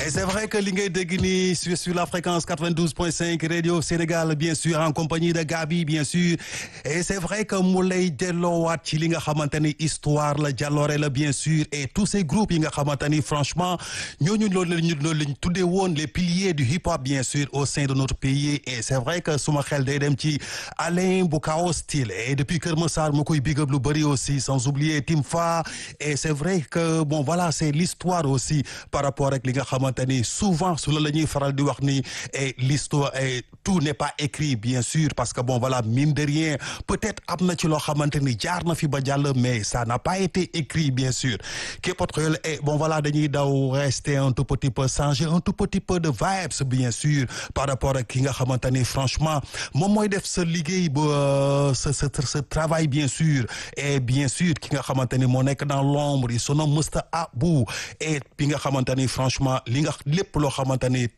Et c'est vrai que li ngay dégg nii sur sur la fréquence 92.5 radio Sénégal bien sûr en compagnie de Gabi bien sûr et c'est vrai que mu lay delloowaat ci li nga xamante ni histoire la jàlloore la bien sûr et tous ces groupes yi nga xamante ni franchement ñooñu loolu lañu loolu lañu tuddee woon les piliers du hip hop bien sûr au sein de notre pays et c'est vrai que suma xel day dem ci Alain Bukao Style et depuis Kër Massar mu koy big up lu bëri aussi sans oublier Timfa et c'est vrai que bon voilà c'est l'histoire aussi par rapport ak li nga xamante ni souvent su la la ñuy faral di wax ni et l'histoire et tout n'est pas écrit bien sûr parce que bon voilà mine de rien peut-être am na ci loo xamante ni jaar na fi ba jàll mais ça n'a pas été écrit bien sûr képpatxel et bon voilà dañuy daw rester un tout petit peu changer un tout petit peu de vibes bien sûr par rapport ak ki nga xamante ni franchement moom mooy def sa liggéey ba sa sa sa travail bien sûr et bien sûr ki nga xamante ni moo nekk dans l'ombre yi son nom Mr Abou et bi nga xamante ni franchement li nga lépp loo xamante ni